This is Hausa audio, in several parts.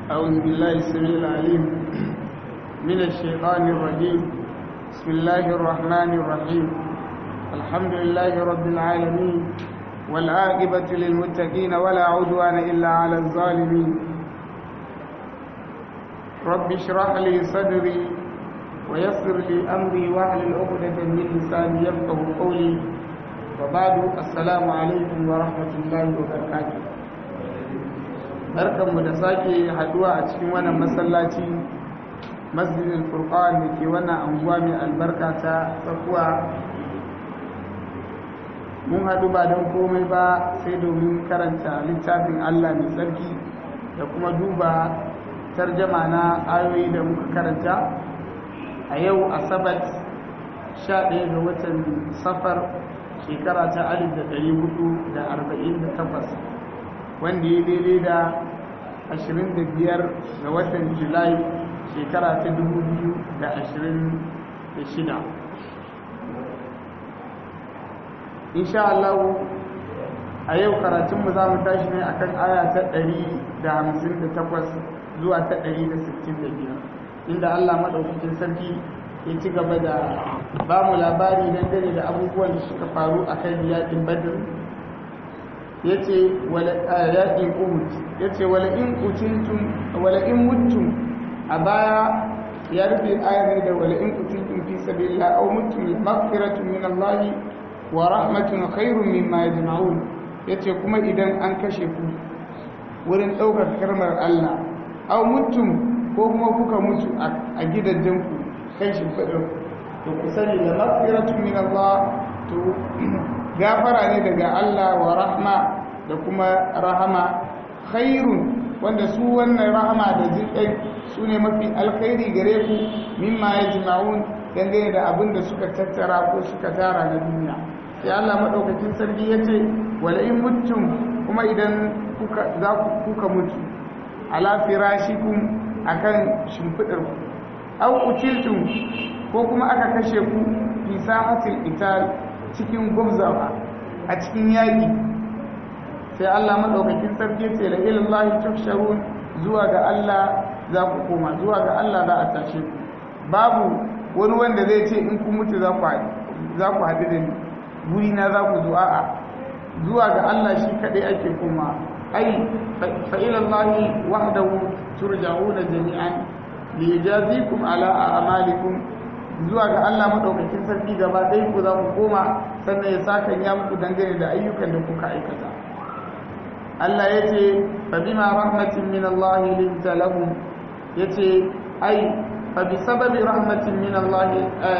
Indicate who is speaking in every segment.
Speaker 1: أعوذ بالله السميع العليم من الشيطان الرجيم بسم الله الرحمن الرحيم الحمد لله رب العالمين والعاقبة للمتقين ولا عدوان إلا على الظالمين رب اشرح لي صدري ويسر لي أمري واحلل عقدة من لساني يفقه قولي وبعد السلام عليكم ورحمة الله وبركاته barkanmu da sake haduwa a cikin wannan masallaci masjidin furqan da ke wannan anguwa mai albarka ta tsakuwa mun haɗu ba don komai ba sai domin karanta littafin allah mai tsarki da kuma duba tarjama na ayoyi da muka karanta a yau asabat 11 ga watan safar shekara ta 1448 wanda ya daidai da 25 ga watan julai shekara ta 2026 insha Allah a yau karatunmu za mu tashi ne akan aya ta 158 zuwa ta 165 inda Allah maɗaukakin sarki ya ci gaba da ba mu labari dangane da abubuwan da suka faru a kan yaƙin badr ya ce yaƙin uhud ya ce wala'in kucintum wala'in mutum a baya ya rufe ayar da wala'in kucintum fi sabilillah aw mutum maghfiratun min Allah wa rahmatun khairun mimma yajma'un yace kuma idan an kashe ku wurin ɗaukar karmar Allah aw mutum ko kuma kuka mutu a gidajenku kan shimfiɗar to ku sani da maghfiratun min Allah to gafara ne daga Allah wa rahma da kuma rahama khairun wanda su wannan rahama da jinƙai su ne mafi alkhairi gare ku mimma ya jima'un dangane da abin da suka tattara ko suka tara na duniya sai Allah maɗaukacin sarki ya ce wala in mutum kuma idan za ku kuka mutu ala firashikum akan shimfiɗar ku aw utiltum ko kuma aka kashe ku fi sahatil qital cikin gubzawa a cikin yaƙi sai Allah madaukakin sarki ce la ilallahi tuhsharun zuwa ga Allah za ku koma zuwa ga Allah za a tashe ku babu wani wanda zai ce in ku mutu za ku za ku haɗu da ni guri na za ku zo a'a zuwa ga Allah shi kadai ake koma ai fa ilallahi wahdahu turja'una jami'an liyajazikum ala a'malikum zuwa ga Allah madaukakin sarki gaba ɗaya ku za ku koma sannan ya saka ya muku dangane da ayyukan da kuka aikata Allah ya ce fa bima rahmatin min Allah linta lahum yace ai fa bi sababi rahmatin min Allah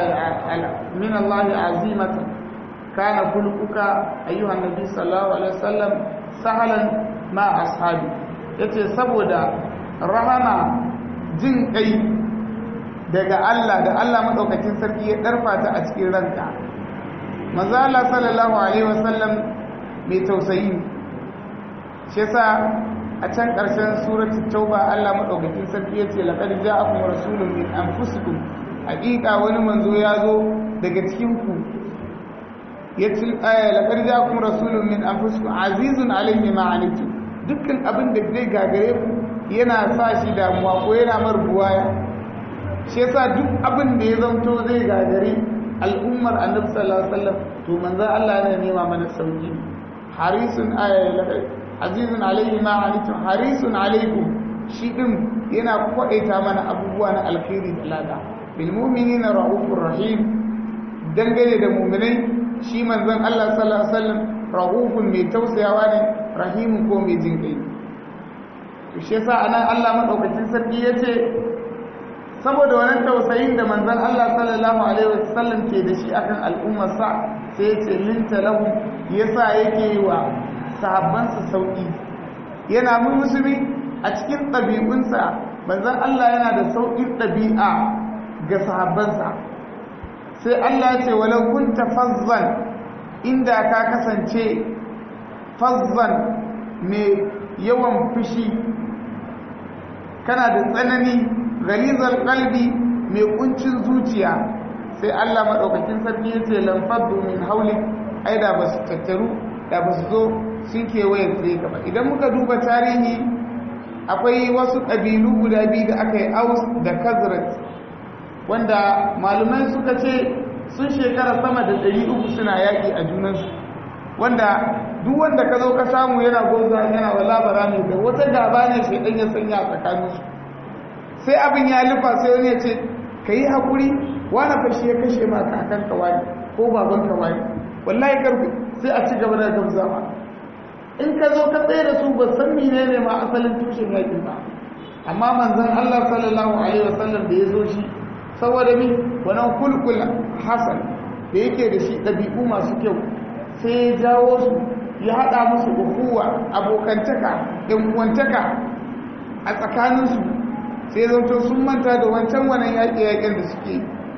Speaker 1: min Allah azimatan kana kulkuka ayyuhan nabi sallallahu alaihi wasallam sahalan ma ashabi yace saboda rahama jin kai daga Allah da Allah madaukakin sarki ya darfa ta a cikin ranka manzo Allah sallallahu alaihi wasallam mai tausayi shi yasa a can ƙarshen suratul tauba Allah madaukakin sarki yace laqad ja'akum rasulun min anfusikum haƙiƙa wani manzo ya zo daga cikin ku yace laqad ja'akum rasulun min anfusikum azizun alayhi ma anittum dukkan abin da zai gagare ku yana sa shi damuwa ko yana marbuwaya shi yasa duk abin da ya zanto zai gagari al'ummar annabi sallallahu alaihi wasallam to manzo Allah yana nema mana sauki harisun azizun alaihi ma anitum harisun alaikum shi din yana kwadaita mana abubuwa na alkhairi da lada bil mu'minina raufur rahim dangane da mu'minai shi manzon Allah sallallahu alaihi wasallam raufun mai tausayawa ne rahimun ko mai jinkai to shi yasa anan Allah madaukakin sarki yace saboda wannan tausayin da manzon Allah sallallahu alaihi wasallam ke da shi akan al'ummar sa sai yace linta lahu yasa yake wa sahabbansa sauki yana musulmi a cikin ɗabi'unsa manzon Allah yana da sauƙin ɗabi'a ga sahabbansa sai Allah ya ce walau kunta fazzan inda ka kasance fazzan mai yawan fushi kana da tsanani galizar kalbi mai kuncin zuciya sai Allah maɗaukakin sarki ya ce lamfaddu min hauli ai da ba su tattaru da ba su zo sun kewaye tsire ka ba idan muka duba tarihi akwai wasu ƙabilu guda biyu da aka yi aus da kazrat wanda malumai suka ce sun shekara sama da ɗari uku suna yaƙi a junansu wanda duk wanda ka zo ka samu yana goza yana wala bara ne da wata gaba ne shaidan ya sanya a tsakaninsu sai abin ya lufa sai wani ya ce ka yi haƙuri wani fashi ya kashe ma kakan kawai ko baban kawai wallahi karfi sai a ci gaba da gamsawa in ka zo ka tsaye da su ba san mene ne ma asalin tushen yakin ba amma manzon Allah sallallahu alaihi wasallam da ya zo shi saboda mi wannan kulkul hasan da yake da shi ɗabi'u masu kyau sai ya jawo su ya haɗa musu ukuwa abokantaka ɗan uwantaka a tsakaninsu sai zanto sun manta da wancan wannan yaƙe-yaƙen da suke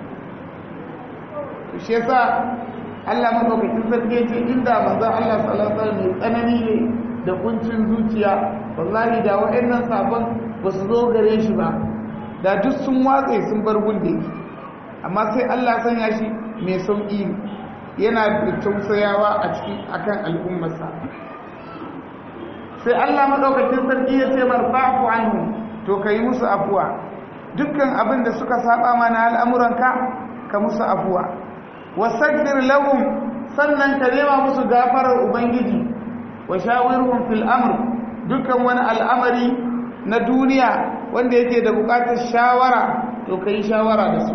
Speaker 1: shi yasa Allah madaukakin sarki ya ce inda manzo Allah sallallahu alaihi wasallam mai tsanani ne da kuncin zuciya wallahi da wa'annan sabon ba su zo gare shi ba da duk sun watse sun bar gunde amma sai Allah sanya shi mai sauki yana da tausayawa a cikin akan al'ummarsa sai Allah madaukakin sarki ya ce marfa'u anhu to kai musu afuwa dukkan abin da suka saba mana al'amuranka ka musu afuwa wasaggir lahum sannan ka nema musu gafarar ubangiji wa shawirhum fil amr dukkan wani al'amari na duniya wanda yake da bukatar shawara to kai shawara da su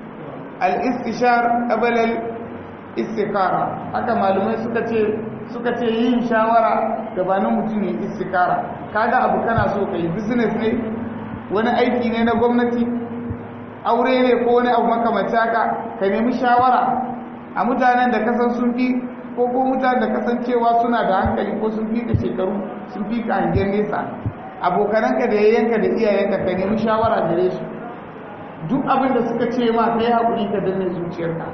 Speaker 1: al-istishar qabla al-istikara haka malumai suka ce suka ce yin shawara gabanin mutum ne istikara kaga abu kana so kai business ne wani aiki ne na gwamnati aure ne ko wani abu makamanci haka ka nemi shawara a mutanen da kasan sun fi ko ko mutanen da kasancewa suna da hankali ko sun fi ka shekaru sun fi ka hangen nesa abokananka da yayyanka da iyayenka ka nemi shawara gare su duk abin da suka ce ma kai haƙuri ka danne zuciyarka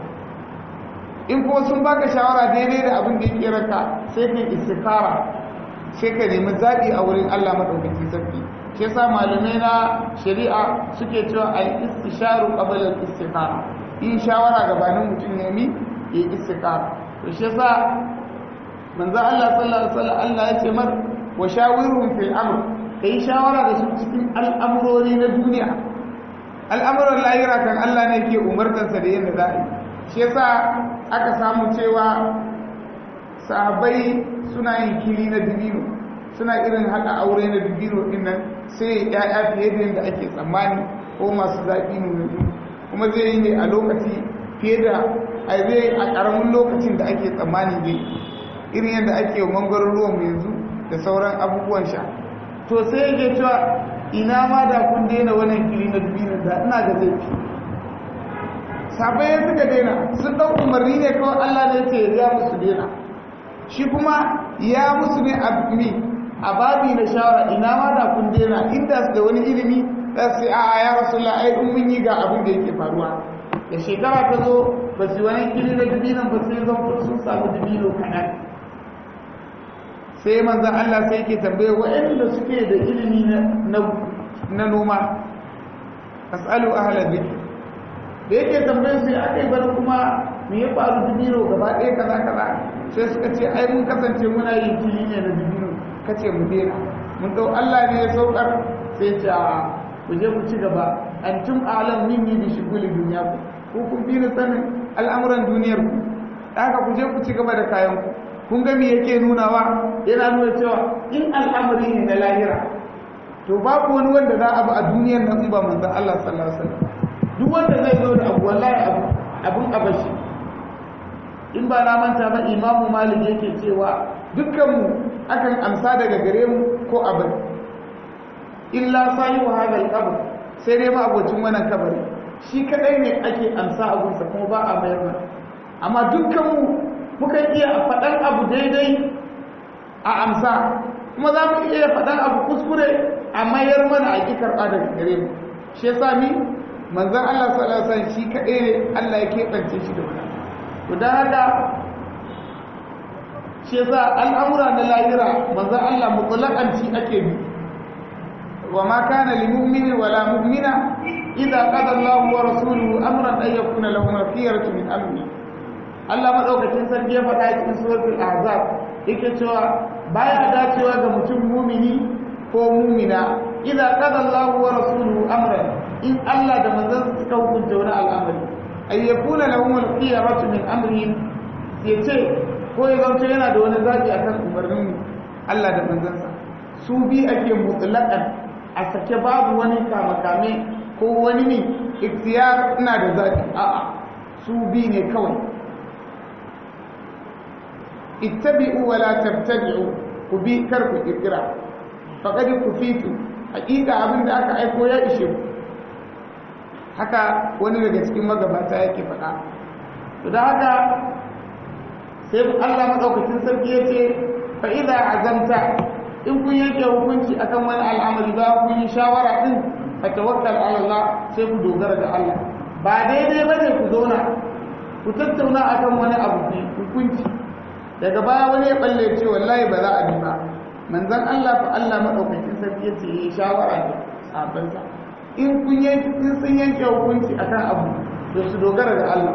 Speaker 1: in kuma sun baka shawara daidai da abin da yake ranka sai ka istikara sai ka nemi zaɓi a wurin Allah madaukakin sarki shi yasa malamai na shari'a suke cewa al-istisharu qabla al-istikara yin shawara gabanin mutum nemi ya istikara to shi yasa manzo Allah sallallahu alaihi wasallam Allah ya ce mar wa shawirhum fil amr kai shawara da su cikin al'amurori na duniya al'amuran lahira kan Allah ne ke umartansa da yadda za a yi shi yasa aka samu cewa sahabbai suna yin kili na dibino suna irin haɗa aure na dibino ɗin nan sai ya'ya fiye da yadda ake tsammani ko masu zaɓi nuna kuma zai yi ne a lokaci fiye da a zai a ƙaramin lokacin da ake tsammani zai irin yadda ake mangwaron ruwan yanzu da sauran abubuwan sha to sai yake cewa ina ma da kun daina wannan kili na dibino da ina ga zai fi sabai suka daina sun ɗau umarni ne kawai allah ne ce ya musu daina shi kuma ya musu ne a babi na shawara ina ma da kun daina inda su da wani ilimi za su a ya rasulullah ai in mun yi ga abin da yake faruwa da shekara ta zo ba su wani kili na dubinan ba sai zama sun samu dubino kaɗan sai manzan Allah sai yake tambaye waɗanda suke da ilimi na noma as'alu ahla dhikr da yake tambaye su ya kai bar kuma me ya faru dubino gaba ɗaya kaza kaza sai suka ce ai mun kasance muna yin kili ne na dubino kace mu daina mun dau Allah ne ya saukar sai ce a ku je ku ci gaba antum alam minni bi shuguli dunya ku ku kun bi ni sanin al'amuran duniyar ku haka ku je ku ci gaba da kayan ku kun ga me yake nunawa yana nuna cewa in al'amari ne na lahira to babu wani wanda za a ba a duniyar nan in ba manzon Allah sallallahu alaihi wasallam duk wanda zai zo da abu wallahi abu abun abashi in ba na manta ba imamu malik yake cewa dukkanmu akan amsa daga gare mu ko abin illa sayi wa hadal qabr sai dai ma abocin wannan kabari shi kadai ne ake amsa abunsa kuma ba a mayar mana amma dukkanmu mukan iya faɗan abu daidai a amsa kuma za mu iya faɗan abu kuskure a mayar mana a ƙi karɓa daga gare mu shi yasa ni manzon Allah sallallahu alaihi wasallam shi kadai ne Allah ya keɓance shi da wannan to dan haka shi yasa al'amura na lahira manzo Allah mutlaqan shi ake bi wa ma kana lil mu'mini wala mu'mina idza qada Allahu wa rasuluhu amran ay yakuna lahum khiyaratu min amri Allah madaukakin sarki ya faɗa cikin suratul ahzab yake cewa baya dacewa ga mutum mu'mini ko mumina idza qada Allahu wa rasuluhu amran in Allah da manzon suka hukunta wani al'amari ay yakuna lahum al-khiyaratu min amrihim yace ko ya zanto yana da wani zaki akan umarnin Allah da manzansa su bi ake mutlaqan a sake babu wani kamakame ko wani ne ikhtiyar ina da zaki a'a su bi ne kawai ittabi'u wa la tabtadi'u ku bi kar ku kirkira faqad kufitu hakika abin da aka aiko ya ishe ku haka wani daga cikin magabata yake faɗa to da haka sai Allah madaukakin sarki yace fa idza azamta in kun yanke hukunci akan wani al'amari ba kun yi shawara din fa tawakkal ala Allah sai ku dogara da Allah ba daidai bane ku zauna ku tattauna akan wani abu hukunci daga baya wani ya balle ce wallahi ba za a bi ba manzon Allah fa Allah madaukakin sarki yace yi shawara da sabansa in kun yanke in sun yanke hukunci akan abu to su dogara da Allah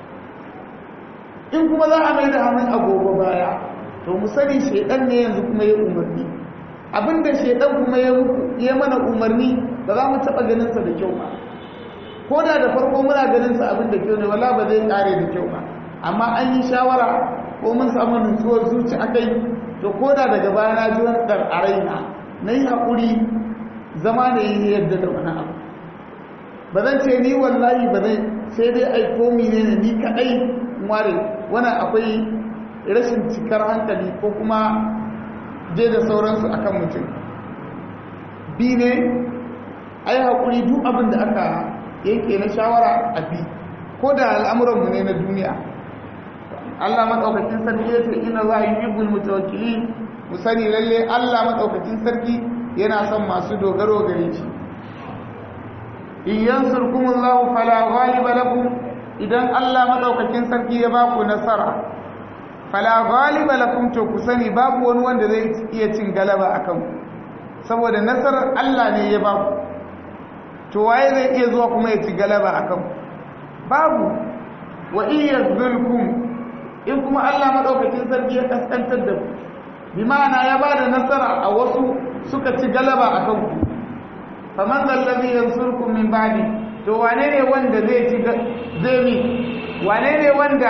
Speaker 1: in kuma za a mai da hannun agogo baya to mu sani shedan ne yanzu kuma ya umarni abinda shedan kuma ya ya mana umarni ba za mu taba ganin sa da kyau ba ko da da farko muna ganin sa abin da kyau ne wala ba zai kare da kyau ba amma an yi shawara ko mun samu nutsuwar zuci akai to ko da daga baya na ji wani dar a raina na yi haƙuri zama ne yi yadda da wani abu ba zan ce ni wallahi ba zai sai dai aiko mine ne ni kaɗai ware wannan akwai rashin cikar hankali ko kuma je da sauransu akan mutum bi ne a yi haƙuri duk abin da aka yanke na shawara a bi ko da al'amuranmu ne na duniya Allah maɗaukakin sarki ya ce ina za a yi yibul mutawakkili mu sani lalle Allah maɗaukakin sarki yana son masu dogaro gare shi in yansurkumullahu fala ghaliba lakum idan Allah maɗaukakin sarki ya ba ku nasara fala ghaliba lakum to ku sani babu wani wanda zai iya cin galaba akan ku saboda nasarar Allah ne ya ba ku to waye zai iya zuwa kuma ya ci galaba akan ku babu wa iyyazulkum in kuma Allah madaukakin sarki ya kaskantar da ku bi ma'ana ya bada nasara a wasu suka ci galaba a kanku faman zallazi yansurkum min ba'di to wane ne wanda zai ci zai mi wane ne wanda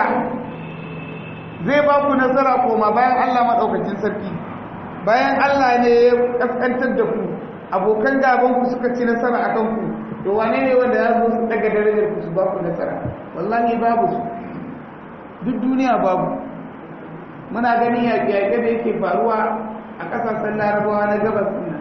Speaker 1: zai ba ku nasara koma bayan Allah madaukakin sarki bayan Allah ne ya kaskantar da ku abokan gaban ku suka ci nasara a kanku to wane ne wanda ya zo su daga darajar ku su ba ku nasara wallahi babu su duk duniya babu muna ganin yaƙe-yaƙe da yake faruwa a ƙasashen larabawa na gabas nan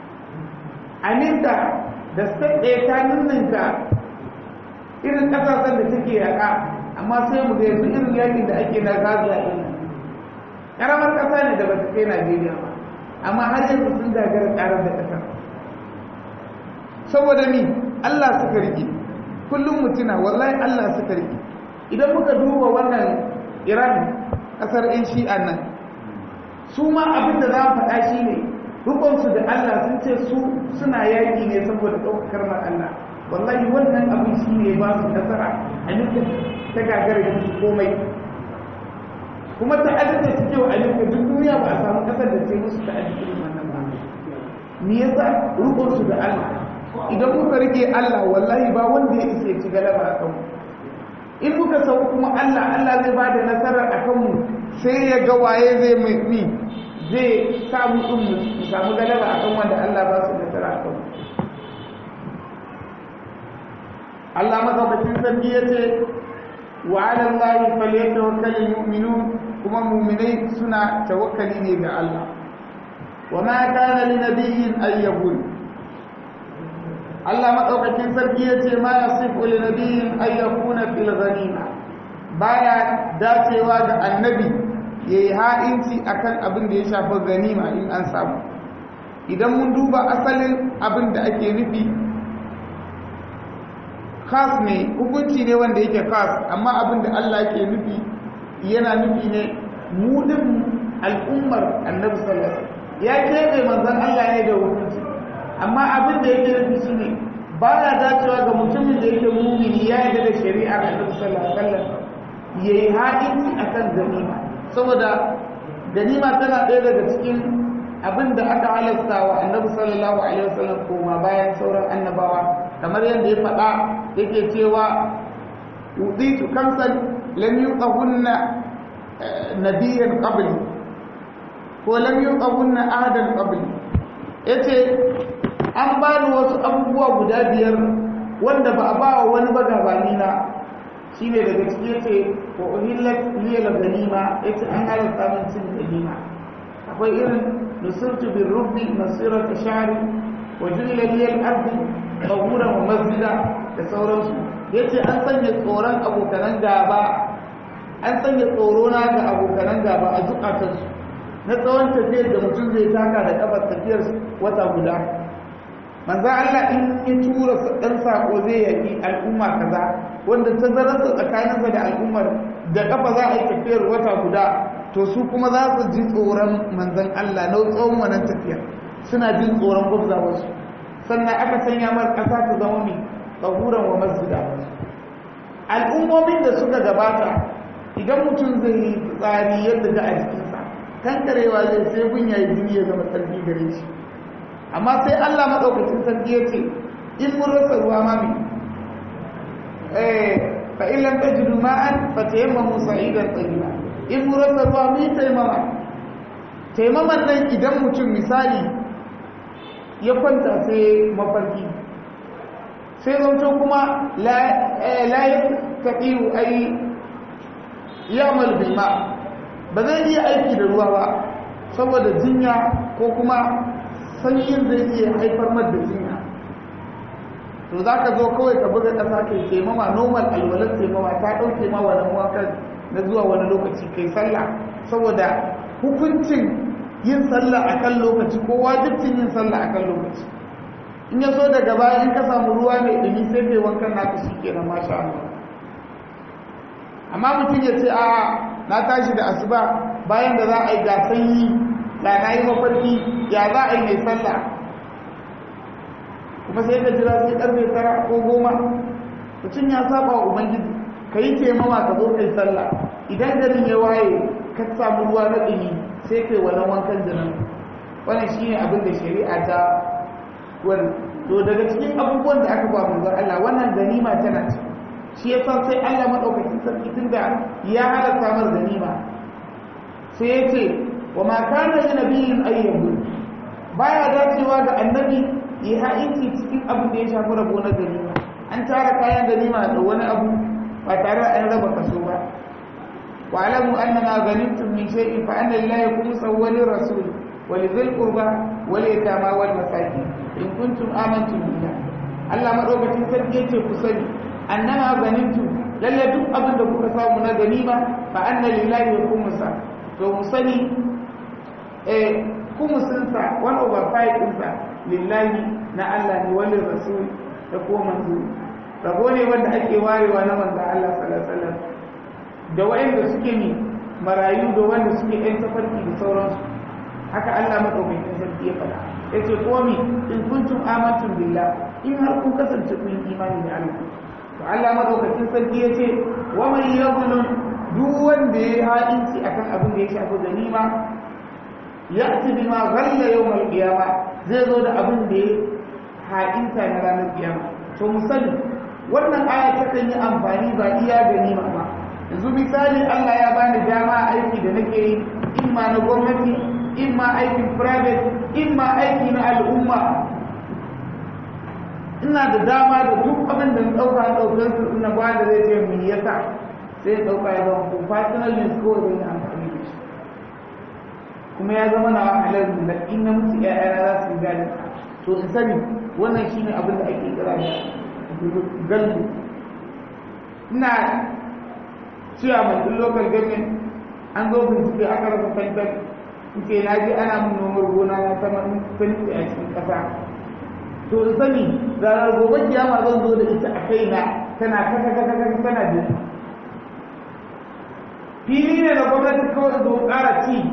Speaker 1: aminta da state ɗaya ta ninninka irin ƙasashen da take yaƙa amma sai mu ga yanzu irin yaƙin da ake na gaza ɗin nan ƙaramar ƙasa ne da ba ta kai najeriya ba amma har yanzu sun gagara ƙarar da ƙasa saboda ni allah suka rike kullum mutuna wallahi allah suka rike idan muka duba wannan iran kasar yan shi'a nan su ma abin da za mu faɗa shi ne rukunsu da allah sun ce su suna yaƙi ne saboda ɗaukakar ma allah wallahi wannan abin shi ne ba su nasara a nufin ta gagara su komai kuma ta da suke wa ayyuka duk duniya ba a samu ƙasar da ce musu ta irin wannan ba me yasa rukunsu da allah idan muka rike allah wallahi ba wanda ya isa ya ci galaba a kanmu in muka sau kuma Allah Allah zai ba da nasarar a kanmu sai ya ga waye zai mai zai samu ɗin mu samu galaba a kan wanda Allah ba su nasara a kanmu Allah matsaukakin sarki ya ce wa ala Allah falyatawakkalul mu'minun kuma mu'minai suna tawakkali ne ga Allah wa ma kana li nabiyyin ay yaqul Allah maɗaukakin sarki ya ce ma ya sifu li nabiyin ay yakuna fil ghanima baya dacewa ga annabi yayi ha'inci akan abin da ya shafi ganima in an samu idan mun duba asalin abin da ake nufi khas ne hukunci ne wanda yake khas amma abin da Allah ke nufi yana nufi ne mu din al'ummar annabi sallallahu alaihi wasallam ya kebe manzon Allah ne da hukunci amma abin da yake nufi shi ne ba ya dacewa ga mutumin da yake mumini ya yi da shari'ar annabi sallallahu alaihi wasallam ya yi haɗinci a kan ganima saboda ganima tana ɗaya daga cikin abinda aka halasta wa annabi sallallahu alaihi wasallam koma bayan sauran annabawa kamar yadda ya faɗa yake cewa uditu kamsan lam yuqahunna nabiyyan qabli ko lam yuqahunna ahadan qabli yace an bani wasu abubuwa guda biyar wanda ba a ba wa wani ba gabani na shine daga ciki yace wa uhillat liyal ganima yace an halatta min cin ganima akwai irin nusirtu bin rubi masirata shari wa ju'ila liyal ardi tahura wa masjida da sauransu yace an sanya tsoron abokanan gaba an sanya tsoro na ga abokanan gaba a zukatansu na tsawon tafiyar da mutum zai taka da kafar tafiyar wata guda manzo Allah in ya tura dan sako zai yaki al'umma kaza wanda tazararsa tsakaninsa da al'ummar da kafa za a yi tafiyar wata guda to su kuma za su ji tsoron manzon Allah na tsawon wannan tafiyar suna jin tsoron gwabzawarsu sannan aka sanya mar ƙasa ta zama mai tsahuran wa masjida al'ummomin da suka gabata idan mutum zai yi tsari yadda ga a jikinsa kankarewa zai sai gun yayi jini ya zama sarki gare shi amma sai Allah maɗaukacin sarki ya ce in mun rasa ruwa ma mai fa in lam tajidu ma'an fa tayammamu sa'idan tayyiba in mun rasa ruwa mai taimama taimaman nan idan mutum misali ya kwanta sai mafarki sai zanto kuma la ya taƙiru ai yamal bilma ba zai iya aiki da ruwa ba saboda jinya ko kuma sanyin zai iya haifar mar da jinya to za ka zo kawai ka buga ƙasa kai taimama normal alwalar taimama ta ɗauke ma wani wakan na zuwa wani lokaci kai sallah saboda hukuncin yin sallah a kan lokaci ko wajibcin yin sallah a kan lokaci in ya so daga baya in ka samu ruwa mai ɗumi sai kai wankan naka shi ke na masha Allah amma mutum ya ce a na tashi da asuba bayan da za a yi ga sanyi da na yi mafarki ya za a yi mai sallah kuma sai ka jira sai karfe tara ko goma mutum ya saba wa ubangiji ka yi taimama ka zo kai sallah idan garin ya waye ka samu ruwa na ɗumi sai kai wannan wankan jinin wannan shi ne abin da shari'a ta wani to daga cikin abubuwan da aka ba manzon Allah wannan ganima tana ci shi yasa sai Allah madaukakin sarki tunda ya halatta mar ganima sai ya ce wa ma kana li nabiyyin ayyahu baya dacewa ga annabi ya ha'inci cikin abin da ya shafi rabo na ganima an tara kayan ganima da wani abu ba tare da an raba kaso ba واعلموا أن ما غنمتم من شيء فأن لله خمسه وللرسول ولذي القربى واليتامى والمساكين إن كنتم آمنتم بالله Allah madaukakin sarki yace ku sani annama ganimtu lalle duk abin da kuka samu na ganima fa anna lillahi wa khumsa to mu sani eh khumsin sa one over five din sa lillahi na Allah ne wal rasul da kuma manzo rabo ne wanda ake warewa na manzo Allah sallallahu alaihi wasallam da waɗanda suke ne marayu da wanda suke ɗan tafarki da sauransu haka Allah maɗaukakin sarki ya faɗa ya ce komi in kuntum amantum billah in har kun kasance kun imani da Allah to Allah maɗaukakin sarki ya ce wa man yaghlun duk wanda ya ha'inci akan abin da ya shafi ganima ya'ti bima ghalla yawmal qiyama zai zo da abin da ya ha'inta na ranar kiyama to mu sani wannan aya ta kan yi amfani ba iya ganima ba yanzu misali Allah ya bani dama aiki da nake yi in ma na gwamnati in ma aikin private in ma aiki na al'umma ina da dama da duk abin da na ɗauka ɗaukar su ina ba da zai ce mu yasa sai ɗauka ya zama ko personal use ko zai yi amfani da shi kuma ya zama na halar da in na mutu ƴaƴana za su yi gani to in sani wannan shine abin da ake kira da galbu ina cewa mai ɗin local government an zo bincike aka rasa fantar ce na ji ana mun nomar gona na sama fanti a cikin ƙasa to in sani ranar gobe kiyama zan zo da ita a kaina tana kaka kaka kaka tana biyu fili ne da gwamnati kawai zo ƙara ci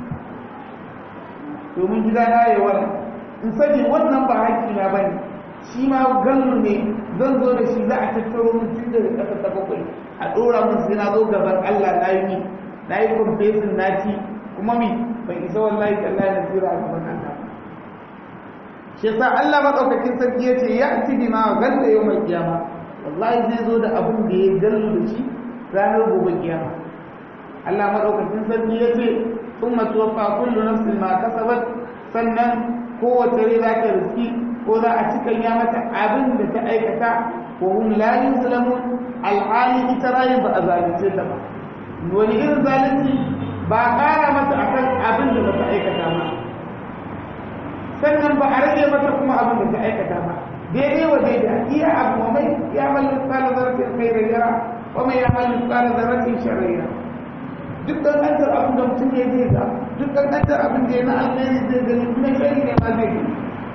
Speaker 1: domin gida na yi wannan in sani wannan ba haƙƙi na bane shi ma gallu ne zan zo da shi za a tattaro mun tun daga ƙasa ta bakwai a ɗora mun sai na zo gaban Allah na yi na yi confession na ci kuma mi bai isa wallahi tallahi na tsira a gaban Allah shi yasa Allah madaukakin sarki yace ya ati bima galla yawmal qiyama wallahi zai zo da abin da ya gallo da shi ranar gobe kiyama Allah madaukakin sarki yace thumma tuwaffa kullu nafsin ma kasabat sannan kowace rai za ta riski ko za a cikin ya mata abin da ta aikata ko hum la yuzlamun alhali ita rayu ba a zalunce ta ba wani irin zalunci ba ƙara mata akan abin da ba ta aikata ba sannan ba a rage mata kuma abin da ta aikata ba daidai wa daidai iya abu wa mai ya malli tsala zarafin kai da yara wa mai ya malli tsala zarafin sharriya duk ƙanƙantar abin da mutum ya zai ga duk ƙanƙantar abin da ya na alheri zai gani kuma shari ne ma zai gani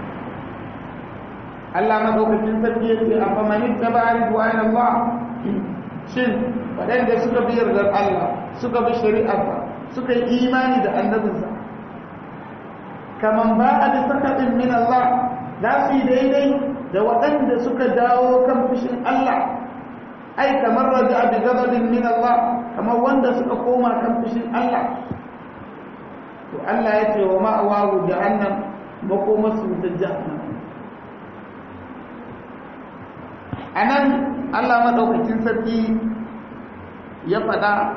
Speaker 1: Allah madaukakin sarki ya ce a famanin ta ba ridwan Allah shin waɗanda suka bi yardar Allah suka bi shari'arsa suka yi imani da annabinsa kaman ba a da sakaɗin min Allah za su yi daidai da waɗanda suka dawo kan fushin Allah ai kamar raja bi gazabin min Allah kamar wanda suka koma kan fushin Allah to Allah ya ce wa ma'awahu jahannam makomarsu ta jahannam a nan allah maɗaukacin sarki ya faɗa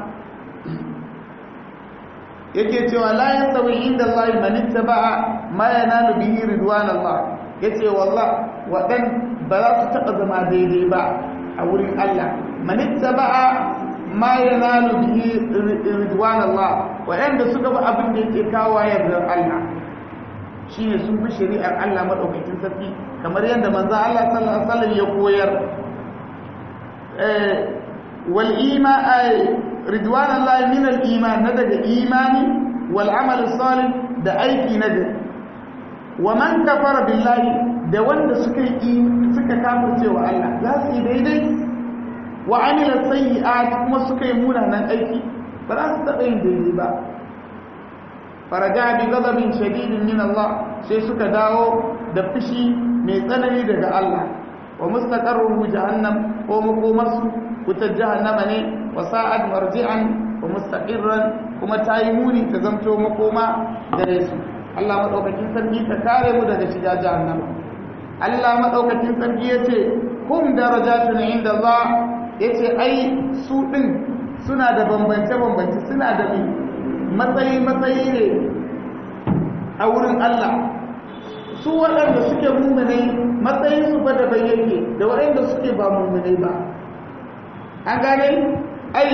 Speaker 1: yake cewa la yastawi inda Allah man ittaba'a ma yanalu bihi ridwan Allah yace wallah wadan ba za su taba zama daidai ba a wurin Allah man ittaba'a ma yanalu bihi ridwan Allah wadanda suka ba abin da yake kawo yardar Allah shine sun bi shari'ar Allah madaukakin sarki kamar yadda manzo Allah sallallahu alaihi wasallam ya koyar eh wal iman ridwan Allah min al iman na daga imani wal amal salih da aiki na gari wa man kafara billahi da wanda suka yi suka kafirce wa Allah za su yi daidai wa amila sayyi'at kuma suka yi munanan aiki ba za su taɓa yin daidai ba faraja bi ghadabin shadidin min Allah sai suka dawo da fushi mai tsanani daga Allah wa mustaqarruhu jahannam ko makomarsu wutar jahannama ne wa sa'ad marji'an wa mustaqirran kuma tayi muni ta zamto makoma gare su Allah madaukakin sarki ta kare mu daga shiga jahannama Allah madaukakin sarki yace hum darajatun inda Allah yace ai su din suna da bambance bambance suna da matsayi matsayi ne a wurin Allah su waɗanda suke mummunai matsayin su fa da bayyake da waɗanda suke ba mummunai ba an gane ai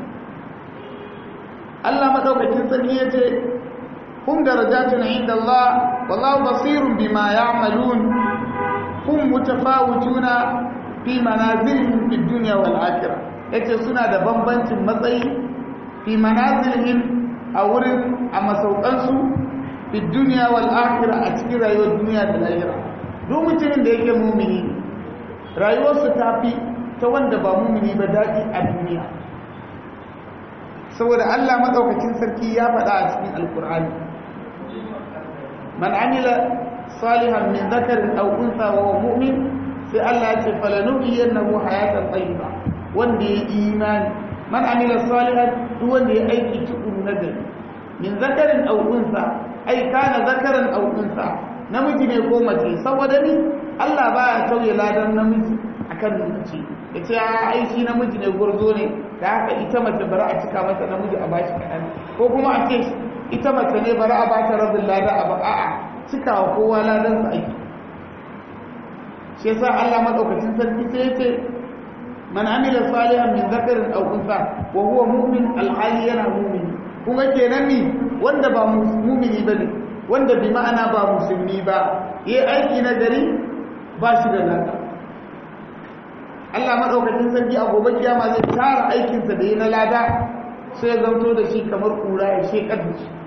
Speaker 1: Allah madaukakin sarki yace hum darajatun inda Allah wallahu basirun bima ya'malun hum mutafawituna fi manazilihim fid dunya wal akhirah yace suna da bambancin matsayi fi manazilihim a wurin a masaukansu fi duniya wal akhirah a cikin rayuwar duniya da lahira duk mutumin da yake mumini rayuwarsa ta fi ta wanda ba mumini ba daɗi a duniya saboda Allah madaukakin sarki ya faɗa a cikin alkur'ani man amila salihan min dhakarin aw untha wa huwa mu'min sai Allah ya ce falanuhyiyannahu hayatan tayyiba wanda ya imani man amila salihan duk wanda ya aiki tukuru na gari min zakarin aw unsa ai kana zakaran aw unsa namiji ne ko mace saboda ni Allah baya tauye ladan namiji akan mace yace ai shi namiji ne gurzo ne da haka ita mace bari a cika mata namiji a bashi kadan ko kuma a ce ita mace ne bari a bata rabin lada a a'a cikawa kowa ladan sa aiki shi yasa Allah madaukakin sarki sai yace man amila salihan min zakarin aw unsa wa huwa mu'min alhali yana mu'min kuma kenan ni wanda ba mu'mini bane wanda bi ma'ana ba musulmi ba yayi aiki na gari ba shi da lada Allah madaukakin sarki a gobe kiyama zai tara aikin sa da yi na lada sai ya zanto da shi kamar kura ya shekar da shi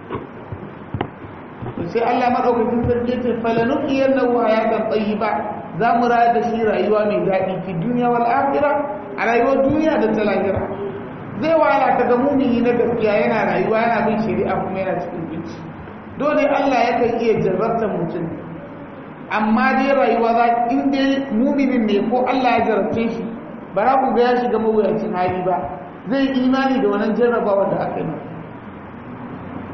Speaker 1: sai Allah madaukakin sarki ya ce falanuqiyannahu hayatan tayyiba za mu rayar da shi rayuwa mai daɗi fi duniya wal akhira a rayuwar duniya da ta lahira zai wahala ka ga mumini na gaskiya yana rayuwa yana bin shari'a kuma yana cikin binci dole Allah yakan iya jarrabtar mutum amma dai rayuwa za in dai muminin ne ko Allah ya jarrabce shi ba za ku ga ya shiga mawuyacin hali ba zai imani da wannan jarrabawa da aka yi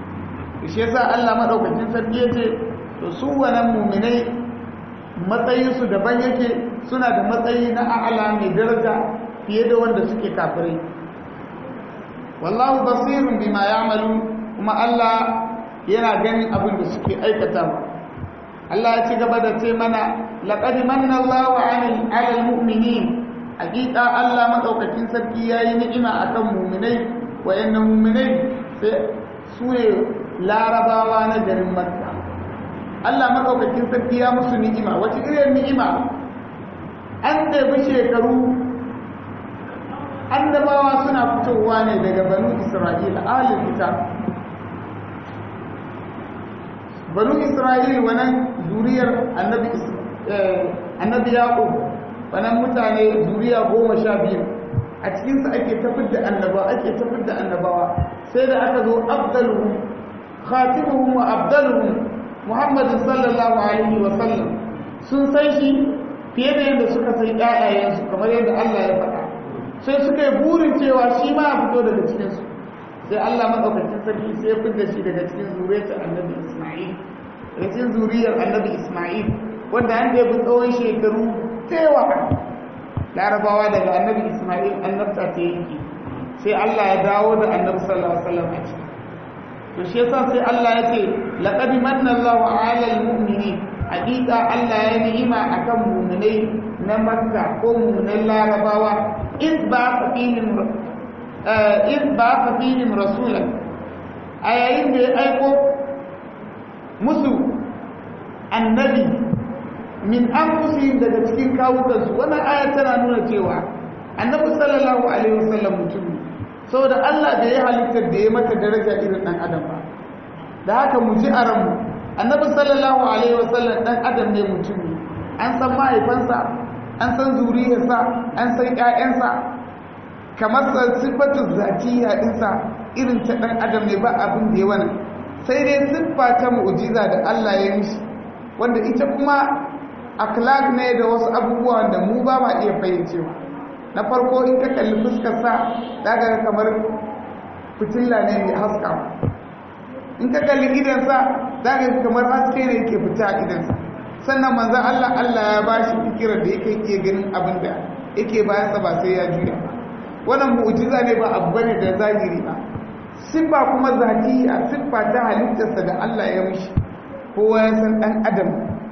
Speaker 1: shi yasa Allah madaukakin sarki yace to su wannan mu'minai matsayinsu daban yake suna da matsayi na a'ala mai daraja fiye da wanda suke kafirai wallahu basirun bima ya'malu kuma Allah yana ganin abin da suke aikatawa Allah ya ci gaba da ce mana laqad manna Allahu 'alal 'alal mu'minin hakika Allah madaukakin sarki yayi ni'ima akan mu'minai wayannan mu'minai sai su ne larabawa na garin Makka Allah madaukakin sarki ya musu ni'ima wace irin ni'ima an ɗebi shekaru annabawa suna fitowa ne daga banu Isra'ila ahlul kitab banu Isra'il wannan zuriyar annabi annabi Yaqub wannan mutane zuriya goma sha biyu a cikinsu ake tafid da annabawa ake tafid da annabawa sai da aka zo abdaluhum khatimuhum wa abdaluhum muhammadin sallallahu alaihi wa sallam sun san shi fiye da yadda suka san ƴaƴayensu kamar yadda Allah ya faɗa sai suka yi burin cewa shi ma a fito daga cikinsu sai Allah madaukakin sarki sai ya fidda shi daga cikin zuriyar annabi Isma'il daga cikin zuriyar annabi Isma'il wanda an da tsawon shekaru tewa larabawa daga annabi ismail annabta ta yanki sai allah ya dawo da annabi sallallahu alaihi wasallam a ciki to shi yasa sai allah ya ce laqad manna allahu ala almu'minin hakika allah ya ni'ima akan mu'minai na makka ko mu'minan larabawa iz ba fihim iz ba fihim rasulan a yayin da ya aiko musu annabi min anfusihim daga cikin kawukansu wannan aya tana nuna cewa annabi sallallahu alaihi wasallam mutum ne saboda Allah da ya halittar da ya mata daraja irin dan adam ba da haka mu ji a ranmu annabi sallallahu alaihi wasallam dan adam ne mutum ne an san mahaifansa an san zuriyarsa an san ƴaƴansa kamar sifatu zatiya dinsa irin ta dan adam ne ba abin da ya wani sai dai siffa ta mu'jiza da Allah ya mishi wanda ita kuma akhlaq ne da wasu abubuwan da mu ba ma iya fahimcewa na farko in ka kalli fuskarsa daga kamar fitilla ne mai haska in ka kalli idansa daga kamar haske ne yake fita a idansa sannan manzo Allah Allah ya ba shi fikirar da yake iya ganin abin da yake bayansa ba sai ya juya wannan mu'jiza ne ba abu bane da zahiri ba siffa kuma zatiya siffa ta halittarsa da Allah ya mishi kowa ya san dan adam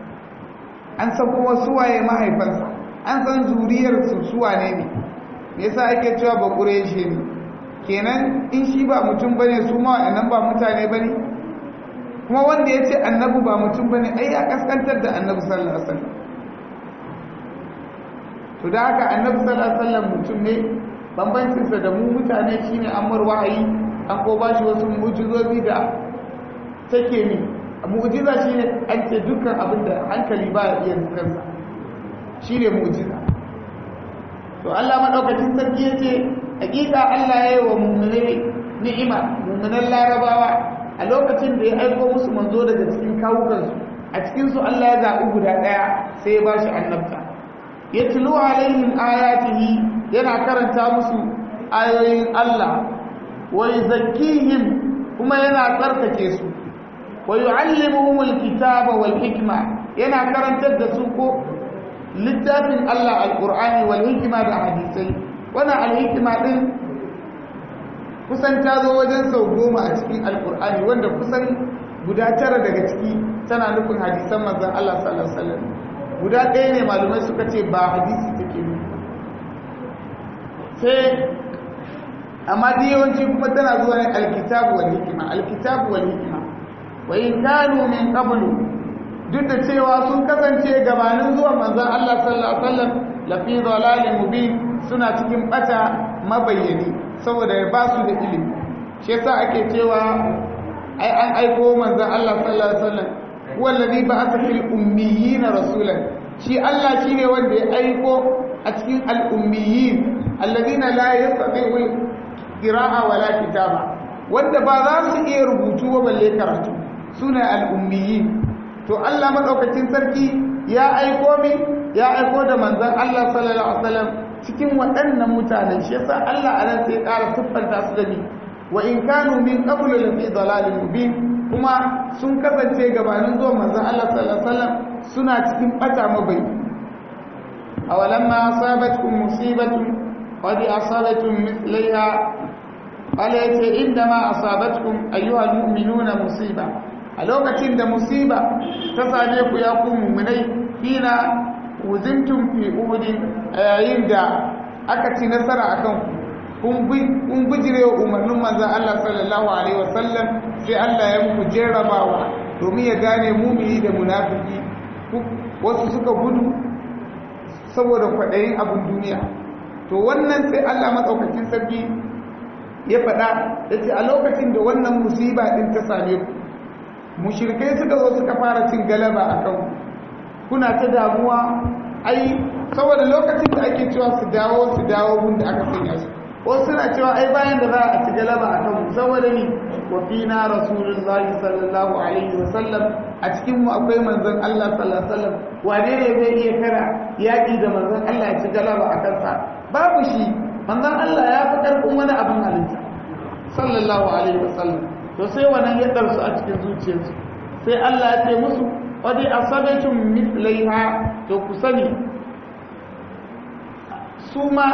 Speaker 1: an san kuma suwaye mahaifansa an san zuriyarsu suwa ne ne me yasa ake cewa ba ƙureshe ne kenan in shi ba mutum bane su ma wa'annan ba mutane bane kuma wanda ya ce annabi ba mutum bane ai ya kaskantar da annabi sallallahu alaihi wasallam to da haka annabi sallallahu alaihi wasallam mutum ne bambancinsa da mu mutane shine an mar wahayi an ko bashi wasu mu'jizozi da take ni mu'jiza shine an ce dukkan abin da hankali ba ya iya kansa shine mu'jiza to Allah madaukakin sarki yace hakika Allah ya yi wa mu'minai ni'ima mu'minan larabawa a lokacin da ya aiko musu manzo daga cikin kawukansu a cikin su Allah ya zaɓi guda ɗaya sai ya bashi annabta yatlu alaihim ayatihi yana karanta musu ayoyin Allah wa yuzakkihim kuma yana tsarkake su wa yu'allimuhumul kitaba wal hikma yana karantar da su ko littafin Allah alqur'ani wal hikma da hadisai wannan al hikma din kusan ta zo wajen sau goma a cikin alqur'ani wanda kusan guda tara daga ciki tana nufin hadisan manzon Allah sallallahu alaihi wasallam guda ɗaya ne malumai suka ce ba hadisi take nufi sai amma da yawanci kuma tana zuwa ne alkitabu wal hikma alkitabu wal hikma wa in kanu min qablu duk da cewa sun kasance gabanin zuwa manzon Allah sallallahu alaihi wasallam la fi dhalalin mubin suna cikin bata mabayyani saboda ya ba su da ilimi shi yasa ake cewa ai an aiko manzon Allah sallallahu alaihi wasallam huwa alladhi ba'atha fil ummiyina rasulan shi Allah shine wanda ya aiko a cikin al-ummiyin alladhina la yastati'u qira'a wala kitaba wanda ba za su iya rubutu ba balle karatu suna al-ummiyin to Allah madaukakin sarki ya aiko mi ya aiko da manzon Allah sallallahu alaihi wasallam cikin waɗannan mutanen shi yasa Allah anan sai ya ƙara siffanta su da ni wa in kanu min qablu la fi dalalin mubin kuma sun kasance gabanin zuwa manzon Allah sallallahu alaihi wasallam suna cikin bata mabai awalamma asabatkum musibatun qad asabatum mithlaiha qala yace indama asabatkum ayyuhal mu'minuna musiba a lokacin da musiba ta same ku ya ku mu'minai hina wuzintum fi uhudin a yayin da aka ci nasara akan ku kun gujire wa umarnin manzan Allah sallallahu Alaihi wasallam sai Allah ya muku jarrabawa domin ya gane mumini da munafiki wasu suka gudu saboda kwaɗayin abin duniya to wannan sai Allah matsaukakin sarki ya faɗa ya ce a lokacin da wannan musiba ɗin ta same ku mushirkai suka zo suka fara cin galaba a kan kuna ta damuwa ai saboda lokacin da ake cewa su dawo su dawo gun da aka sanya su wasu suna cewa ai bayan da za a ci galaba a kan saboda ni wa fina rasulullahi sallallahu alaihi wa sallam a cikin mu akwai manzon Allah sallallahu alaihi wa sallam wane ne zai iya kara yaki da manzon Allah ya ci galaba a kansa babu shi manzon Allah ya fi karfin wani abin halitta sallallahu alaihi wa sallam to sai wannan ya darsu a cikin zuciyarsu sai Allah ya ce musu wadi asabatum mithlaiha to ku sani su ma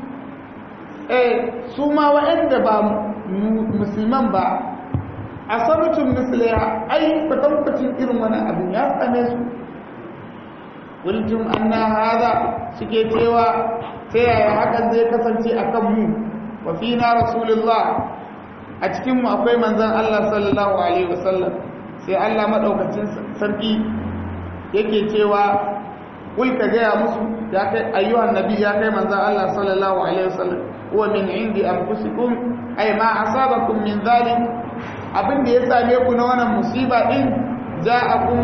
Speaker 1: su ma waɗanda ba musulman ba a sabutun misliya ai kwatankwacin irin wani abin ya same su kultum anna haza suke cewa ta yaya hakan zai kasance a kan mu wa fina rasulullah a cikinmu akwai manzan Allah sallallahu alaihi wasallam sai Allah maɗaukacin sarki yake cewa kul ka gaya musu ya kai ayyuhan nabi ya kai manzan Allah sallallahu alaihi wasallam huwa min indi anfusikum ay ma asabakum min zalim abin da ya same ku na wannan musiba din ja'akum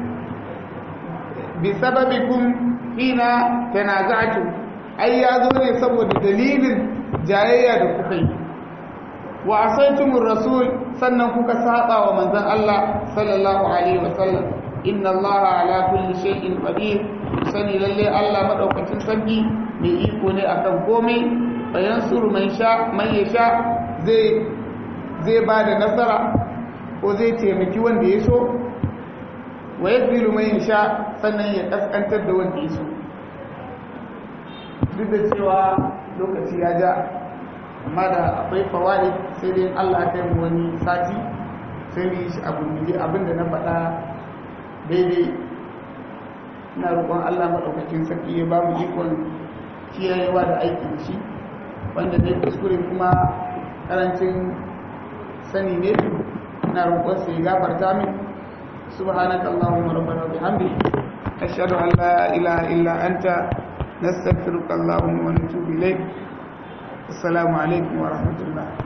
Speaker 1: bi sababikum hina tanaza'tum ai ya zo ne saboda dalilin jayayya da kuka yi wa asaitumur rasul sannan kuka saba wa manzon Allah sallallahu alaihi wasallam inna Allah ala kulli shay'in qadir sani lalle Allah madaukakin sarki mai iko ne akan komai bayan suru mai sha mai ya sha zai zai ba da nasara ko zai taimaki wanda ya so wa ya filu mai ya sha sannan ya kaskantar da wanda ya so duk da cewa lokaci ya ja amma da akwai fawari sai dai allah ta yi wani sati sai mu yi shi abu ne abinda na faɗa daidai ina roƙon allah maɗaukakin sarki ya ba mu ikon kiyayewa da aiki da shi wanda dai kuskure kuma karancin sani ne ina roƙon sai gafarta min subhanaka allahumma rabbana wa bihamdika ashhadu an la ilaha illa anta nastaghfiruka allahumma wa natubu ilayk assalamu alaikum wa rahmatullah